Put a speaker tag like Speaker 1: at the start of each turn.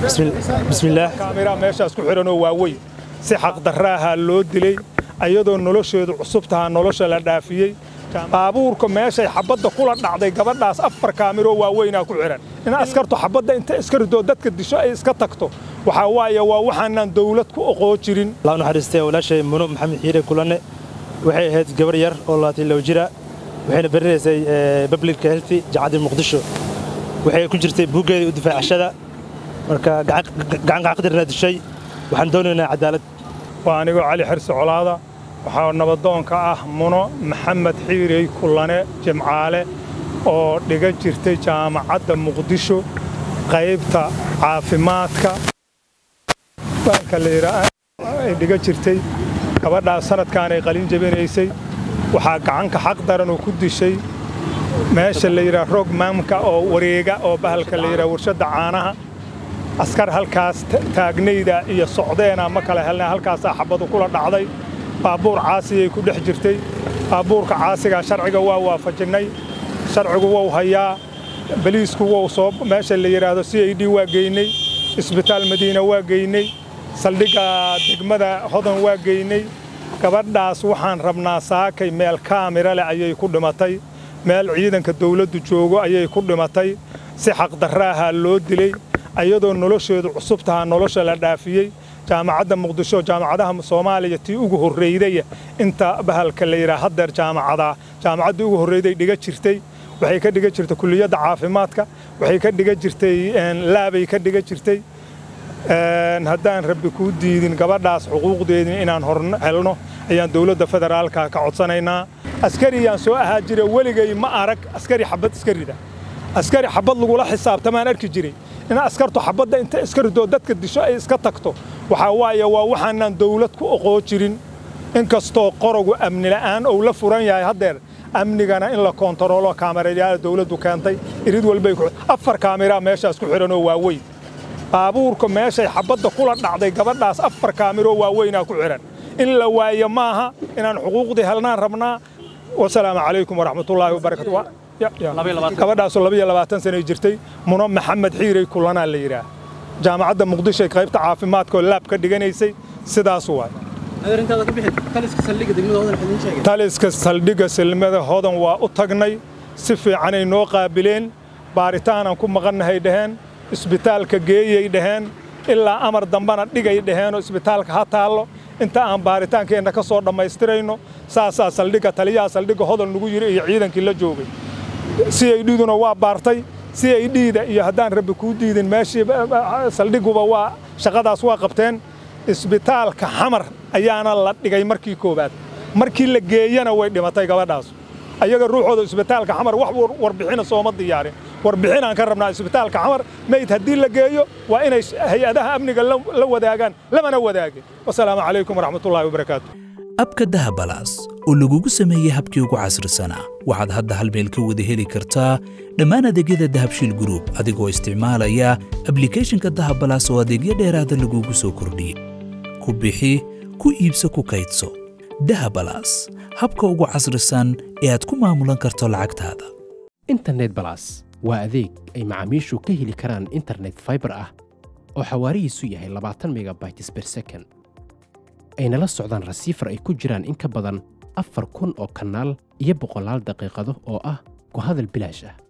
Speaker 1: bismillaah
Speaker 2: kaamiraa meeshaas ku xidhanoo waaweyn si xaqdarraahaa loo dilay ayadoo nolosheedu cusub tahaa nolosha la dhaafiyey baabuurka meeshay xabadda kula dhacday gabadhaas afar kaamiroo waaweynaa ku xidhan in askartu xabadda inta iska ridoo dadka disho ay iska tagto waxaa waaye waa waxaanaan dawlad ku oqoo jirin
Speaker 1: allah naxariistay walaashay muno maxamed xiire kulanne waxay ahayd gabar yar oo labaatan low jira waxayna barinaysay public health jacaddii muqdisho waxay ku jirtay buuggeedii u difaacashada marka gacan qaqdirna dishay waxaan doonaynaa cadaalad
Speaker 2: waa anigoo cali xirsi colaada waxaa nabadoonka ah muno maxamed xiirey kullane jimcaale oo dhiga jirtay jaamacadda muqdisho qaybta caafimaadka ay dhiga jirtay gabadhaas sanadkaanay qalin jebinaysay waxaa gacanka xaq daran oo ku dishay meesha la yidhaha roog maamka oo wareega oo bahalka la yidhaha warshadda caanaha askar halkaas taagnayda iyo socdeena ma kala helna halkaasaa xabadu kula dhacday baabuur caasiyay ku dhex jirtay baabuurka caasigaa sharciga waa waafajinnay sharcigu wou hayaa baliisku wou soo meesha la yidhaahdo c i d waa geynay isbitaal madiina waa geynay saldhigga degmada hodan waa geynay gabadhaas waxaan rabnaa saakay meel kaamira leh ayay ku dhimatay meel ciidanka dawladdu joogo ayay ku dhimatay si xaqdarraahaa loo dilay ayadoo nolosheedu cusub tahaa nolosha la dhaafiyey jaamacadda muqdisho jaamacadaha soomaaliya tii ugu horraydaya inta bahalka la yidhaha haddeer jaamacadaa jaamacaddii ugu horrayday dhiga jirtay waxay ka dhiga jirtay kulliyadda caafimaadka waxay ka dhiga jirtay laabay ka dhiga jirtay haddaan rabbi kuu diidin gabadhaas xuquuqdeedii inaan hor helno ayaan dawladda federaalka ka codsanaynaa askariyaan soo ahaa jira weligay ma arag askari xabad iska rida askari xabad lagula xisaabtamaan arki jiray in askartu xabadda inta iska ridoo dadka disho ay iska tagto waxaa waaye waa waxaanaan dawlad ku oqoo jirin inkastoo qorogu amni la'aan ou la furan yahay haddeer amnigana in la koontaroolo kaamirayaala dawladdu keentay irid walbay afar kaamiraa meeshaas ku xidhanoo waaweyn baabuurka meeshay xabadda kula dhacday gabadhaas afar kaamiroo waaweynaa ku xidhan in la waayo maaha inaan xuquuqdii helnaan rabnaa wasalaamu calaykum waraxmatullaahi wabarakatu gabadhaasoo labayo labaatan sanay jirtay muno maxamed xiirey kulanaa la yidhaah jaamacadda muqdishoy qaybta caafimaadkaoo laab ka dhiganaysay sidaas waay taliska saldhigga silmada hodan waa u tagnay si fiicanay noo qaabileen baaritaanaan ku maqannahay dhaheen isbitaalka geeyay dhaheen ilaa amar dambana dhigay dhaheenoo isbitaalka ha taallo inta aan baaritaankeenna ka soo dhammaystirayno saasaa saldhigga taliyaha saldhigga hodan lagu yidhi iyo ciidankii la joogay si ay dhiduna waa baartay si ay dhiida iyo haddaan rabbi kuu diidin meeshii saldhiguba waa shaqadaas waa qabteen isbitaalka xamar ayaana la dhigay markii koowaad markii la geeyana way dhimatay gabadhaas ayaga ruuxooda isbitaalka xamar wax warbixina sooma diyaarin warbixinaan ka rabnaa isbitaalka xamar meyd haddii la geeyo waa inay hay-adaha amniga la wadaagaan lamana wadaagin wasalaamu calaykum waraxmatullaahi wabarakaatu
Speaker 3: abka dahabalaas oo lagugu sameeyey habkii ugu casrisanaa waxaad hadda hal meel ka wada heli kartaa dhammaan adeegyada dahabshiil gruub adigoo isticmaalaya ablikhethonka dahabalaas oo adeegyo dheeraada lagugu soo kordhiyey ku bixi ku iibso ku kaydso dahabalaas habka ugu casrisan ee aad ku maamulan karto lacagtaada
Speaker 4: internet balas waa adeeg ay macaamiishu ka heli karaan internet faibar ah oo xawaarihiisu yahay labaatan megabytes ber second ayna la socdaan rasiifar ay ku jiraan in ka badan afar kun oo kanaal iyo boqolaal daqiiqado oo ah ku hadal bilaash ah